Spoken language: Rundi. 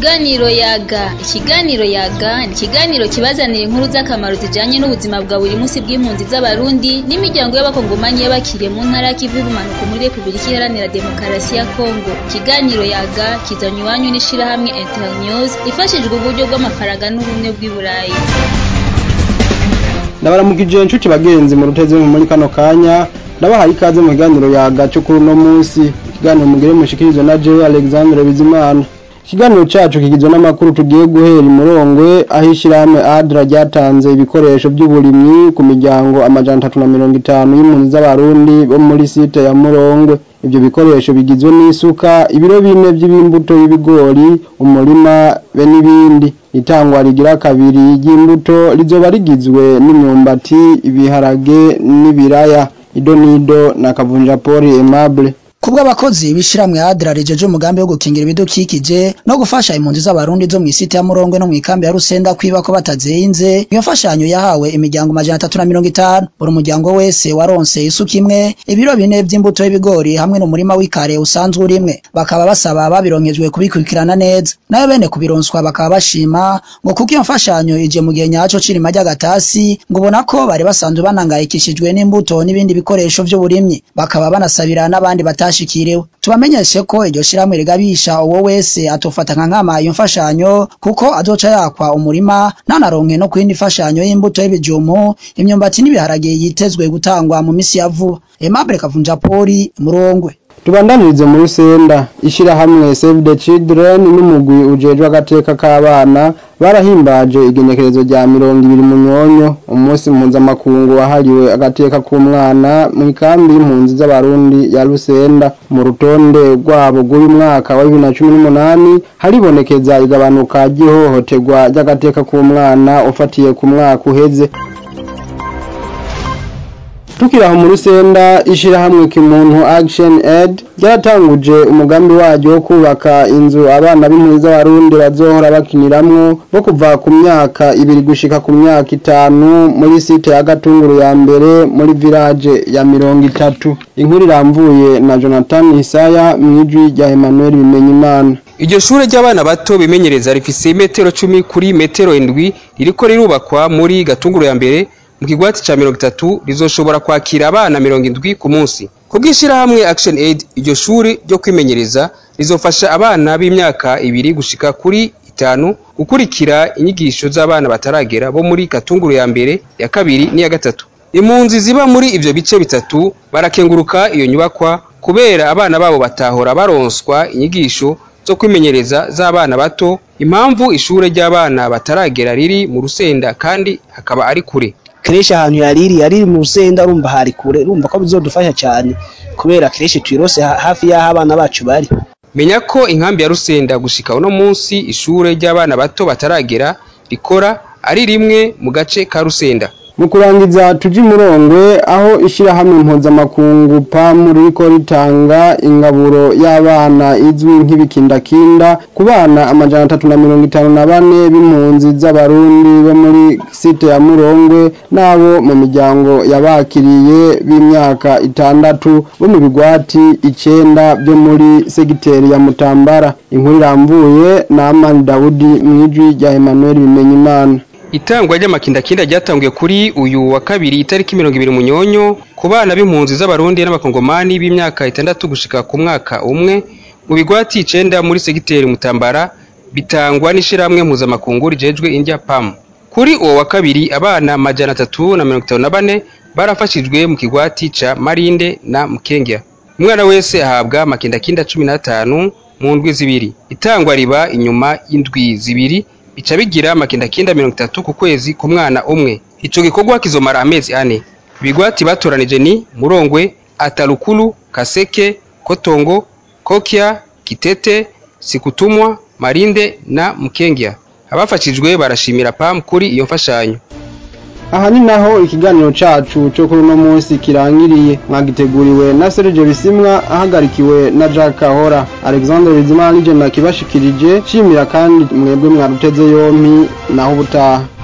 Ikiganiro yaga ikiganiro yaga ni ikiganiro kibazanira inkuru z'akamaro zijanye n'ubuzima bwa buri munsi bw'impunzi z'abarundi n'imiryango y'abakongomanyi y'abakiriye mu ntara y'ikivu y'ubumanuko muri Republika Iharanira Demokarasi ya Kongo ikiganiro yaga kizanywe iwanyu n'ishirahamwe Internews ifashijwe uburyo bw'amafaranga n'ubumwe bw'i Burayi ndabaramukije inshuti bagenzi mu ruteze muri kano kanya ndabahaye ikaze mu kiganiro yaga cyo kuri uno munsi ikiganiro mugire mushikirizwa na Jerry Alexandre Bizimana ikiganiro cacu kigizwe n'amakuru tugiye guhera imurongwe aho ishirahamwe ADRA ryatanze ibikoresho by'uburimyi ku miryango amajana atatu na mirongo itanu y'impunzi z'abarundi bo muri site ya Murongwe ivyo bikoresho bigizwe n'isuka ibiro bine by'imbuto y'ibigori umurima be n'ibindi itangwa rigira kabiri ry'imbuto rizoba rigizwe n'imyumbati ibiharage n'ibiraya idonido na kavunja poli aimable kubwo abakozi bishiramwe adra rijeje umugambi wo gukingira ibidukikije no gufasha impunzi z'abarundi zo mw'isite ya Murongwe no mw'ikambi ya Rusenda kwiba ko batazinze iyo mfashanyo yahawe imiryango majana atatu na mirongo itanu buri muryango wese waronse isuka imwe ibiro bine vy'imbuto y'ibigori hamwe n'umurima w'ikare usanzwe urimwe bakaba basaba babironkejwe kubikurikirana neza nayo bene kubironswa bakaba bashima ngo kuko iyo mfashanyo ije mu gihe nyaco cirima ry'agatasi ngo ubona ko bari basanzwe banangayikishijwe n'imbuto n'ibindi bikoresho vy'uburimyi bakaba banasabira n'abandi bata bashikiriwe tubamenyeshe ko iryo shiramwe rigabisha uwo wese atofata nka nkama iyo mfashanyo kuko azoca yakwa umurima ntanaronke no kwindi mfashanyo y'imbuto y'ibijumu imyumbati n'ibiharage yitezwe gutangwa mu misi ya vuba Aimable Kavunja Poli Murongwe tubandanirize muri senda ishirahamwe Save the Children n'umugwi ujejwe agateka k'abana barahimbaje igenekerezo rya mirongo ibiri munyonyo umunsi mpuzamakungu wahariwe agateka k'umwana mu ikambi y'impunzi z'abarundi ya Rusenda mu rutonde rwabo rw'uyu mwaka wa bibiri na cumi n'umunani haribonekeza igabanuka ry'ihohoterwa ry'agateka k'umwana ufatiye ku mwaka uheze tukiri aho muri senda ishirahamwe kimuntu action aid ryaratanguje umugambi waryo wo kubaka inzu abana b'impunzi z'abarundi bazohora bakiniramwo bo kuva ku myaka ibiri gushika ku myaka itanu muri site ya gatunguru ya mbere muri village ya mirongo itatu inkuru iramvuye na jonathan isaya mwijwi rya emmanuel bimenyimana iryo shure ry'abana bato bimenyereza rifise metero cumi kuri metero indwi ririko rirubakwa muri gatunguru ya mbere mu kigwati ca mirongo itatu rizoshobora kwakira abana mirongo indwi ku munsi kubw'ishirahamwe action aid iryo shuri ryo kwimenyereza rizofasha abana b'imyaka ibiri gushika kuri itanu gukurikira inyigisho z'abana bataragera bo muri katunguru ya mbere ya kabiri n'iya gatatu impunzi ziba muri ivyo bice bitatu barakenguruka iyo nyubakwa kubera abana babo batahora baronswa inyigisho zo kwimenyereza z'abana bato impamvu ishure ry'abana bataragera riri mu rusenda kandi hakaba ari kure kereshi ahantu yariri yariri mu rusenda urumva hari kure urumva ko bizodufasha cyane kubera kereshi twirose hafi y'aho abana bacu bari menya ko inkambi ya rusenda gushika uno munsi ishure ry'abana bato bataragera rikora ari rimwe mu gace ka rusenda mu kurangiza tuji murongwe aho ishirahamwe mpuzamakungu PAM ririko ritanga ingaburo y'abana izwi nk'ibikindakinda ku bana amajana atatu na mirongo itanu na bane b'impunzi z'abarundi bo muri site ya murongwe n'abo mu miryango yabakiriye b'imyaka itandatu bo mu bigwati icenda byo muri segiteri ya mutambara inkuru iramvuye na amani dawudi mwijwi rya emmanuel bimenyimana itangwa ry'amakindakinda ryatanguye kuri uyu wa kabiri itariki mirongo ibiri munyonyo ku bana b'impunzi z'abarundi n'abakongomani b'imyaka itandatu gushika ku mwaka umwe mu bigwati icenda muri segiteri mutambara bitangwa n'ishirahamwe mpuzamakungu rijejwe indya pam kuri uwo wa kabiri abana majana atatu na mirongo itanu na bane barafashijwe mu kigwati ca marinde na mukengya umwana wese ahabwa amakindakinda cumi n'atanu mu ndwi zibiri itangwa riba inyuma y'indwi zibiri bica bigira amakindakinda mirongo itatu ku kwezi ku mwana umwe ico gikorwa kizomara amezi ane ibigwati batoranije ni murongwe atarukulu kaseke kotongo kokya kitete sikutumwa marinde na mukengya abafashijwe barashimira pam kuri iyo mfashanyo aha ni naho ikiganiro cacu cyo kuri uno munsi kirangiriye mwagiteguriwe na Serge Bisimwa ahagarikiwe na Jack Kahora Alexander Bizimana nije nakibashikirije shimira kandi mwebwe mwaruteze yompi naho ubutaha